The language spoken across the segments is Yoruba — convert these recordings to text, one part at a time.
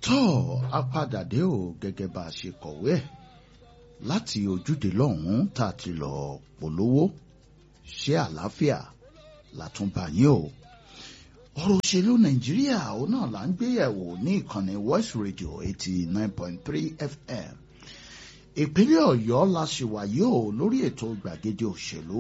tó a padà dé o gẹ́gẹ́ bá a ṣe kọ̀wé ẹ̀ láti ojúde lọ́hùn-ún tá a ti lọ polówó ṣé àlàáfíà látúnbà yín o ọ̀rọ̀ òṣèlú nàìjíríà òun náà là ń gbéyẹ̀wò ní ìkànnì voice radio eighty nine point three fm ìpínlẹ̀ ọ̀yọ́ la ṣì wà yìí o lórí ètò gbàgede òṣèlú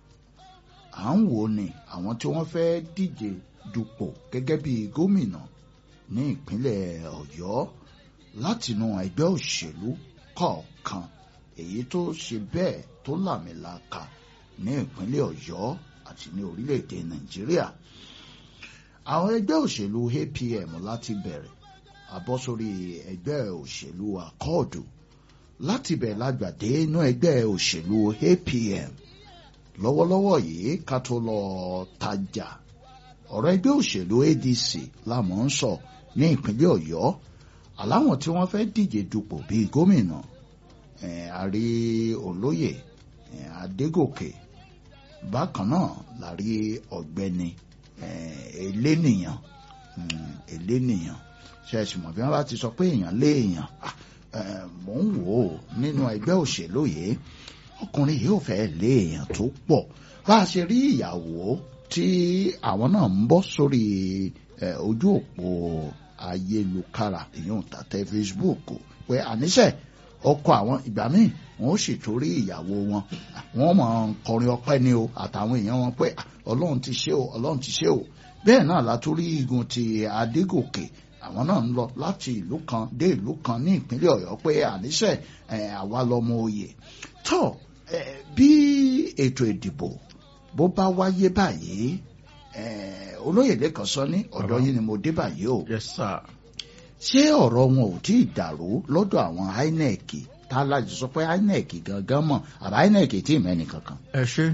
à ń wò ní àwọn tí wọ́n fẹ́ díje dupò gẹ́gẹ́ bí gómìnà ní ìpínlẹ̀ ọ̀yọ́ látinú ẹgbẹ́ òṣèlú kọ̀ọ̀kan èyí tó ṣe bẹ́ẹ̀ tó làmìlaka ní ìpínlẹ̀ ọ̀yọ́ àti ní orílẹ̀-èdè nàìjíríà àwọn ẹgbẹ́ òṣèlú apm láti bẹ̀rẹ̀ àbọ̀ sórí ẹgbẹ́ òṣèlú akọ́ọ̀dù láti bẹ̀ lágbàdé inú ẹgbẹ́ òṣèlú apm lọ́wọ́lọ́wọ́ yìí ká tó lọ tajà ọ̀rọ̀ ẹgbẹ́ òṣèlú adc lámọ̀ ń sọ ní ìpínlẹ̀ ọ̀yọ́ aláwọn tí wọ́n fẹ́ díje dupò bíi gómìnà àrí olóyè adégòkè bákan náà la rí ọ̀gbẹ́ni elénìyàn elénìyàn ṣẹ́ẹ̀sì mọ̀ bí wọ́n bá ti sọ pé èèyàn lé èèyàn mò ń wò ó nínú ẹgbẹ́ òṣèlú yìí ọkùnrin yìí ò fẹ́ lé èèyàn tó pọ̀ bá a ṣe rí ìyàwó tí àwọn náà ń bọ́ sórí ojú òpó ayélujára ìyóhùn tàtẹ́ Facebook pé àníṣe ọkọ àwọn ìgbà míì wọn ó sì torí ìyàwó wọn wọn mọ kọrin ọpẹ́ ni o àtàwọn èèyàn wọn pé Ọlọ́run ti ṣe o Ọlọ́run ti ṣe o bẹ́ẹ̀ náà látòrí igun ti Adégòkè àwọn náà ń lọ láti ìlú kan dé ìlú kan ní ìpínlẹ̀ Ọ̀yọ́ pé àníṣe àwa lọmọ oyè tó bí ètò ìdìbò bó bá wáyé báyìí olóyè lẹ́kàn sọ ní ọ̀dọ̀ yìí ni mo dé báyìí o. yes sir. ṣé ọ̀rọ̀ wọn ò tí ì dàrú lọ́dọ̀ àwọn INEC tá a láti sọ pé INEC gangan mọ̀ àbá INEC tí ì mẹ́ni kankan. ẹ ṣe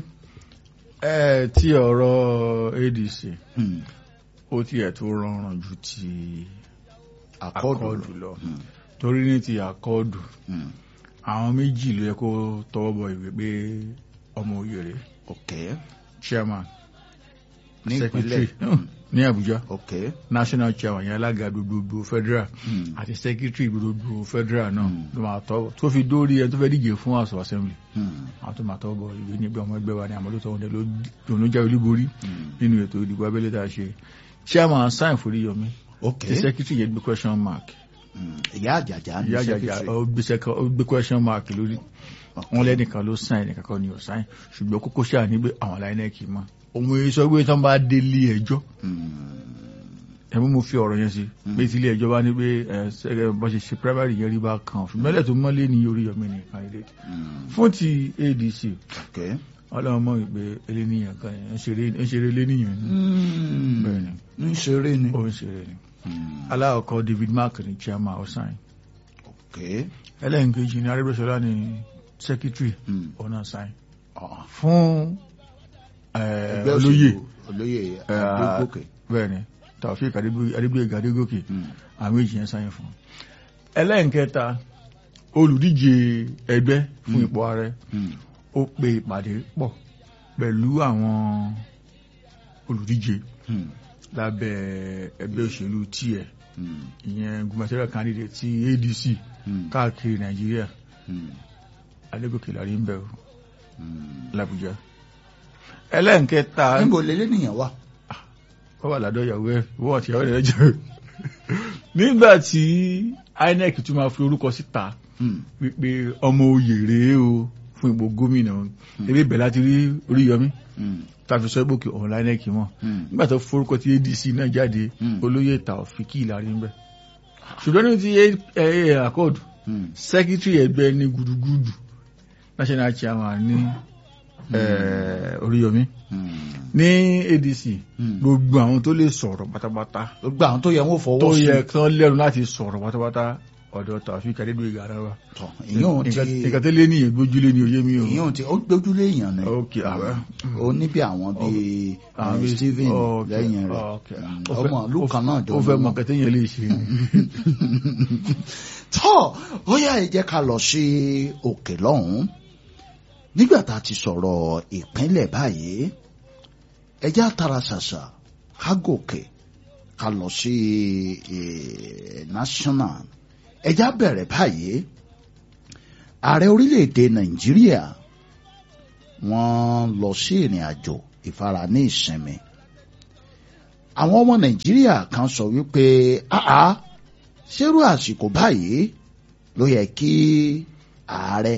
ẹ ti ọ̀rọ̀ ADC ó tiẹ̀ tó rọrùn ju ti akọ́ọ̀dù lọ torí ní ti akọ́ọ̀dù àwọn méjì ló yẹ kó tọwọ́ bọ ìwé pé ọmọ òyèrè okay chairman ní ìpínlẹ̀ ní Abuja okay national chairman yẹn alága gbogbogbò federal àti secretary gbogbogbò federal náà ló máa tọwọ́ tó fi dórí ẹni tó fẹ́ díje fún house of assembly àwọn tó máa tọwọ́ bọ ìwé níbi ọmọ ẹgbẹ́ wa ní àmọ́ tó tọwọ́ ló jáwé olúborí nínú ètò ìdìbò abẹ́lé tá a ṣe chairman sign Foríyọmí okay the secretary yẹn gbé question mark ìyá àjàjà ní ìyá àjàjà secretary ó gbé question mark lórí wọn lẹ́nìkan ló sign ẹnìkan kan ni ò sign ṣùgbọ́n kókó ṣáà ní pé àwọn láìnẹ́ẹ̀kì mọ́ òun èyí sọ pé tán bá délé ẹjọ́ ẹ̀mú mo fi ọ̀rọ̀ yẹn sí pé tí ilé ẹjọ́ bá ní pé bọ́ ṣe ṣe primary yẹn rí bá kan ṣùgbọ́n ẹlẹ́tọ̀ mọ́lé ní Oríyọmí ní candidate fún ti ADC okay ọlọ́run mọ̀ pé eléníyàn kan yẹn ń ṣeré eléníyàn ni bẹ́ẹ̀ ni ń ṣeré ni ó ń ṣeré ni aláwọ̀kọ́ David Mark ní chairman ọ̀sán okay ẹlẹ́nkejì ní Arẹ́gbẹ́ṣọlá ní secretary Mm. ọ̀nà sign Ah, fún ẹgbẹ́ olóyè òṣèlú olóyè Adégòkè bẹ́ẹ̀ ni Taofik Adégbóyèga Adégòkè Mm. àwọn èjì yẹn sáyẹn fún ẹlẹ́nkẹta olùdíje ẹgbẹ́ fún ipò ààrẹ Mm. ó pe ìpàdé pọ̀ pẹ̀lú àwọn olùdíje Mm. lábẹ́ ẹgbẹ́ òṣèlú tiẹ̀ Mm. ìyẹn gubernatorial candidate ti ADC Mm. káàkiri Nàìjíríà Mm. Adégòkè lárí ń bẹ̀rù Mm. l'Àbújá ẹlẹ́nkẹta níbo lélẹ́ nìyẹn wà ó wà ládọ́ ìyàwó ẹ̀ wọ́n àti ìyàwó rẹ̀ jẹ́ nígbà tí INEC tún máa fi orúkọ síta Mm. wípé ọmọ oyè rèé o fún ipò gómìnà ebi bẹ̀ láti rí Oríyọmí Mm. tàbí sọ ìgbòkè ọ̀hún INEC mọ̀ Mm. nígbà tó forúkọ tí ADC náà jáde Mm. olóyè Taofik Ìlàrí ń bẹ̀ ṣùgbọ́n ní ti àkọọ̀dù Mm. sẹ́kítírì ẹgbẹ́ ní gudugudu national chairman ní eh, Oríyọmí Mm. ní ADC Mm. gbogbo àwọn tó lè sọ̀rọ̀ pátápátá gbogbo àwọn tó yẹ wọn fọwọ́ tó sí yẹ kán lẹ́nu láti sọ̀rọ̀ pátápátá ọ̀dọ̀ Taofik Adégbóyèga ara wa tọ̀ ìyóhun ti nǹkan tó lé ní ìgbójúlé ní oyé mi o ìyóhun ti ó gbójúlé èèyàn ni ok àwẹ ó ní bí àwọn bíi àwọn eh, bíi- Stephen ok, lẹ́yìn rẹ̀ ok. Mm. Ó fẹ́- ọmọ ìlú kan náà jọ ó fẹ́ ní mọ wọn. kẹtẹ́ yẹn lè ṣe ni. tọ́ ó yá ẹ jẹ́ ká lọ sí òkè lọ́hùn-ún nígbà tá a ti sọ̀rọ̀ ìpínlẹ̀ báyìí ẹ jẹ́ àtàrà ṣàṣà ká gòkè ká lọ sí eh, national ẹjá bẹ̀rẹ̀ báyìí ààrẹ orílẹ̀-èdè nàìjíríà wọ́n lọ sí ìrìn àjò ìfara ní ìsinmi àwọn ọmọ nàìjíríà kan sọ wípé àá ṣerú àsìkò báyìí ló yẹ kí ààrẹ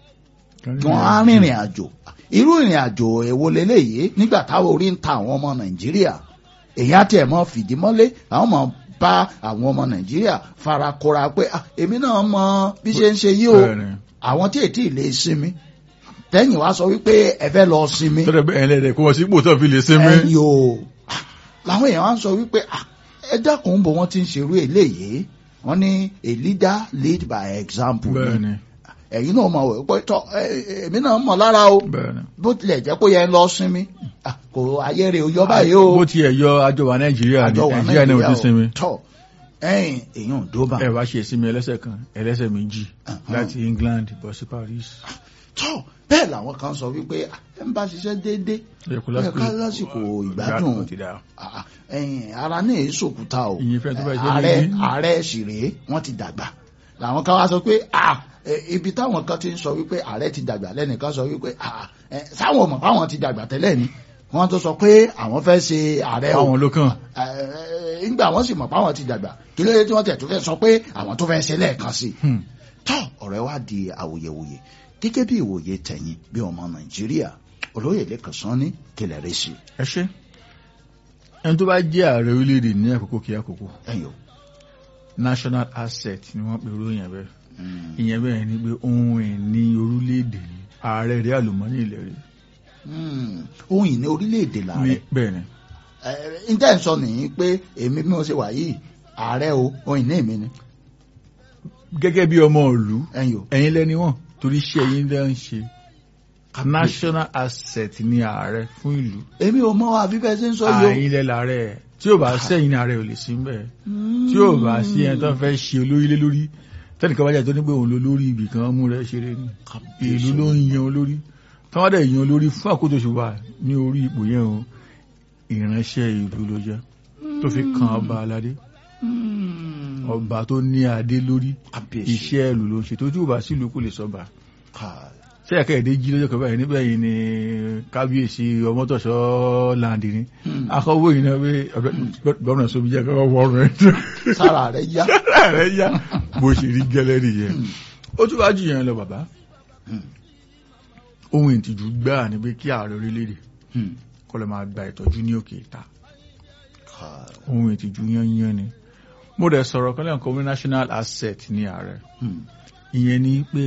kí wọ́n á rìnrìn àjò irú ìrìn àjò èwo leléyìí nígbà táwọn orí ń ta àwọn ọmọ nàìjíríà èyí á tiẹ̀ mọ́ fìdí mọ́lé àwọn ọmọ bá àwọn ọmọ nàìjíríà farakora pé "Ah, èmi náà mọ bí ṣe ń ṣe yí o Bẹ́ẹ̀ni. àwọn tí ètí lè sinmi tẹ́yìn wá sọ wípé ẹ fẹ́ lọ sinmi tọ́lẹ̀ bẹ́ẹ̀ ẹlẹ́dẹ̀ kó wọ́n sí ipò tó fi lè sinmi. ẹ̀yìn o Ah, làwọn èèyàn wá ń sọ wípé "Ah, ẹ dákun bò wọ́n ti ń ṣerú eléyìí wọ́n ní a leader lead by example ni. bẹ́ẹ̀ni ẹ̀yin náà mọ̀ wẹ̀ pé tọ́ ẹ, ẹ, èmi náà mọ̀ lára o bẹ́ẹ̀ni. bó tilẹ̀ jẹ́ pé yẹn lọ sinmi Ah, kò ayé rẹ̀ ò yọ báyìí o bó tiẹ̀ yọ àjọ wa nàìjíríà ní àjọ wà nàìjíríà náà ò ti sinmi. tọ́ ẹ̀yìn èèyàn ò dóbà ẹ wá ṣe ìsinmi ẹlẹ́sẹ̀ kan ẹlẹ́sẹ̀ méjì láti England bọ̀ sí Paris. tọ́ bẹ́ẹ̀ làwọn kan sọ wípé ah, ẹ ń bá ṣiṣẹ́ déédéé Ẹ kú ó yẹ ká lásìkò ìgbádùn ti dáa. Ah, ẹ̀yìn ara ní èso òkúta o Ìyẹn fẹ́ tó bá ṣe ààrẹ níbí. ààrẹ sì rèé wọ́n ti dàgbà làwọn kan wá sọ pé ah, ẹ, ibi táwọn kan ti ń sọ wípé ààrẹ ti dàgbà lẹ́nìkan sọ wípé ah, ẹ, sáwọn ọmọ fáwọn ti dàgbà tẹ́lẹ̀ ni wọ́n tó sọ pé àwọn fẹ́ ṣe ààrẹ o àwọn ló kàn. Ẹ, ńgbà wọ́n sì mọ̀ páwọn ti dàgbà kí ló dé tí wọ́n tẹ̀ tó fẹ́ sọ pé àwọn tó fẹ́ ṣe lẹ́ẹ̀kan sí i Hmm. tọ́ ọ̀rẹ́ wa di awuyewuye gẹ́gẹ́ bí ìwòye tẹ̀yìn bí ọmọ nàìjíríà olóyè lẹ́kàn sán ní kílẹ̀ rẹ̀ sí ẹ ṣe ẹni tó bá jẹ́ ààrẹ orílẹ̀-èdè ní àkókò kí àkókò ẹ̀yìn o. national asset ni wọ́n pe irú yẹn bẹ́ẹ̀ Mm. ìyẹn bẹ́ẹ̀ ni pé ohun ìní orílẹ̀-èdè ni ààrẹ rẹ̀ àlùmọ́nì ilẹ̀ rẹ̀ Mm. ohun ìní orílẹ̀-èdè ní làárẹ̀ bẹ́ẹ̀ ni ǹjẹ́ ń sọ nìyí pé èmi bí mo ṣe wà yìí ààrẹ o ohun ìní mi ni gẹ́gẹ́ bí ọmọ ìlú ẹ̀yìn o. ẹ̀yin lẹ́ni wọ́n torí iṣẹ́ yín lẹ́ ń ṣe national asset ni ààrẹ fún ìlú èmi ò mọ àfi bẹ́ẹ̀ ṣe ń sọ yìí o. àyín lẹ́ làárẹ̀ tí ò bá sẹ́yìn ní ààrẹ ò lè sí bẹ́ẹ̀ tí ò bá sí ẹni tó fẹ́ ṣe olórí lé lórí tẹ́nìkan bá jẹ́ tó ní pé òun ló lórí ibì kan mú rẹ̀ ṣeré ni ìlú ló ń yan olórí táwọn dẹ̀ yan olórí fún àkótó ṣùgbọ́n ní orí ipò yẹn o ìránṣẹ́ ìlú ló jẹ́ tó fi kan ọba aládé Mm. ọba tó ní adé lórí Kábíyèsí. iṣẹ́ ìlú ló ń ṣe tó tí ò bá sílùú kò lè sọba Ká- ṣé ẹ̀ka èdè jí lọ́jọ́ kan báyìí níbẹ̀ yìí ni kábíyèsí ọmọtọ̀ṣọ́ láǹdì ni Hmm. akọ̀wé yìí náà pé gómìnà sóbi jẹ́ kọ́kọ́ wọ ọrùn ẹ̀ sára rẹ̀ yá. rẹ̀ yá bó ṣe rí gẹ́lẹ́ nìyẹn ó tún bá jù yẹn lọ bàbá Hmm. ohun ìtìjú gbáà ni pé kí ààrẹ orílẹ̀-èdè Hmm. kó lọ máa gba ìtọ́jú ní òkè ìta Ká- ohun ìtìjú yányán ni mo dẹ̀ sọ̀rọ̀ kan lẹ́yìn kan national asset ní ààrẹ Hmm. ìyẹn ni pé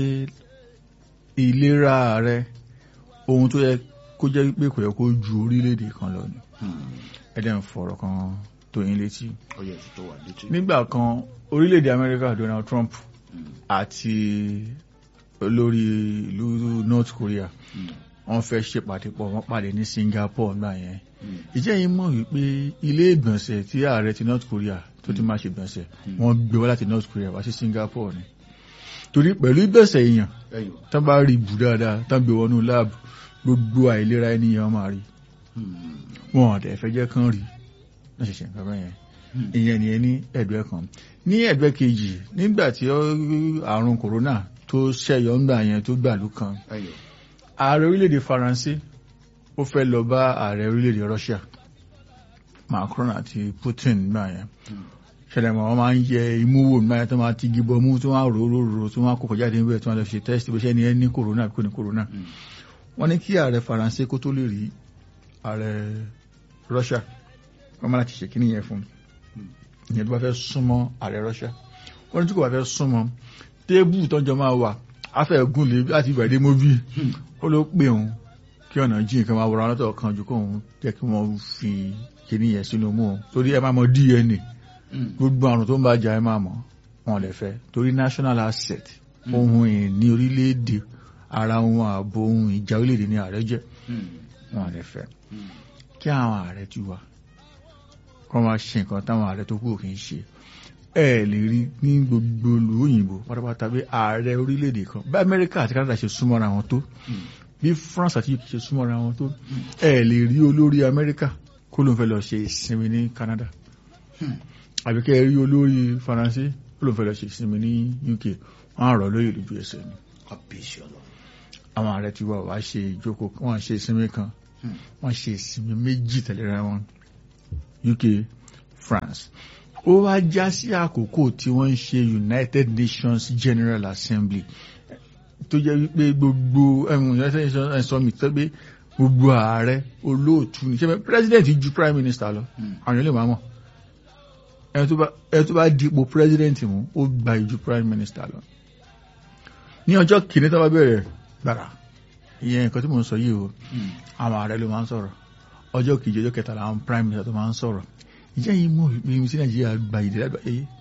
ìlera ààrẹ ohun tó yẹ kó jẹ́ pé kò yẹ kó ju orílẹ̀-èdè kan lọ ni Hmm. ẹ̀dẹ̀ ń fọ̀rọ̀ kan tó yín létí ó yẹ kí tó wà létí. nígbà kan orílẹ̀-èdè Amẹ́ríkà Donald Trump Hmm. àti olórí ìlú North Korea Hmm. wọ́n fẹ́ ṣèpàdé pọ̀ wọ́n pàdé ní Singapore nígbà yẹn Hmm. ìjẹ́ yìí mọ̀ wípé ilé ìgbọ̀nsẹ̀ tí ààrẹ ti North Korea tó ti máa ṣe ìgbọ̀nsẹ̀ Mm. wọ́n gbé wá láti North Korea wá sí Singapore ni torí pẹ̀lú ìgbọ̀nsẹ̀ èèyàn ẹ̀yìn o. tán bá rí bù dáadáa tán gbé wọnú láàbù gbogbo àìlera ènìyàn máa rí Hmm. wọn ọ̀dẹ̀ fẹ́ jẹ́ kán rí náà ṣẹ̀ṣẹ̀ nǹkan bẹ́yẹn Hmm. ìyẹn nìyẹn ní ẹ̀gbẹ́ kan ní ẹ̀gbẹ́ kejì nígbà tí ó- àrùn kòrónà tó ṣẹ̀yọ ńgbà yẹn tó gbàlú kan ẹ̀yìn o. ààrẹ orílẹ̀-èdè Faransé ó fẹ́ lọ bá ààrẹ orílẹ̀-èdè Russia Macron àti Putin nígbà yẹn Hmm. ṣẹlẹ̀ mọ̀ wọ́n máa ń yẹ imú wò nígbà yẹn tó máa ti gibọ mú tó máa rò rò rò tó máa kókò jáde níbẹ̀ tó máa lọ ṣe test bó ṣe ni ẹ ní kòrónà àbí kò ní kòrónà Hmm. wọ́n ní kí ààrẹ Faransé kó tó lè rí ààrẹ Russia wọ́n máa láti ṣe kíní yẹn fún un ìyẹn tó bá fẹ́ súnmọ́ ààrẹ Russia wọ́n ní tí kò bá fẹ́ súnmọ́ téébù tọ́jọ́ máa wà afẹ́gùn lè láti ìbàdí móbì Hmm. ó ló pè òun kí ọ̀nà jí nǹkan máa wọra lọ́tọ̀ kan ju kóun jẹ́ kí wọ́n fi kíní yẹn sínú mú òun torí ẹ máa mọ DNA Hmm. gbogbo àrùn tó ń bá jà ẹ máa mọ̀ wọn lè fẹ́ torí national asset ohun ìní orílẹ̀-èdè ara ohun ààbò ohun ìjà orílẹ̀-èdè ní ààrẹ jẹ́ Hmm. wọn lè fẹ́ Hmm. kí àwọn ààrẹ ti wà kọ́ máa ṣe nǹkan táwọn ààrẹ tó kù kì í ṣe ẹ lè rí ní gbogbo ìlú òyìnbó pátápátá bí ààrẹ orílẹ̀-èdè kan bí Amẹ́ríkà àti Canada ṣe súnmọ́ra wọn tó Hmm. bí France àti UK ṣe súnmọ́ra wọn tó ẹ lè rí olórí Amẹ́ríkà kó ló ń fẹ́ lọ ṣe ìsinmi ní Canada àbí kẹ́ ẹ rí olórí faransé ó ló fẹ́ lọ ṣe ìsinmi ní uk wọ́n á rọ̀ lóyè lójú ẹsẹ̀ ni kábíyèsí ọlọ́run àwọn ààrẹ ti wá wá ṣe ìjókòó wọ́n ṣe ìsinmi kan wọ́n ṣe ìsinmi méjì tẹ̀léra wọn uk france ó wá já sí àkókò tí wọ́n ń ṣe united nations general assembly tó jẹ́ wípé gbogbo ẹ̀wọ̀n united nations summit tó gbé gbogbo ààrẹ olóòtú ní ṣẹ́fẹ́ president ju prime minister lọ àwọn ilé màmọ́ ẹni tó bá ẹni tó bá dipò president mú ó gba ìju prime minister lọ ní ọjọ́ kìíní tó bá bẹ̀rẹ̀ gbàrà ìyẹn nǹkan tí mò ń sọ yìí o àwọn ààrẹ ló máa ń sọ̀rọ̀ ọjọ́ kejì ọjọ́ kẹtàlá àwọn prime minister tó máa ń sọ̀rọ̀ ìjẹ́ yìí mú mímí sí nàìjíríà gba ìdílé àgbáyé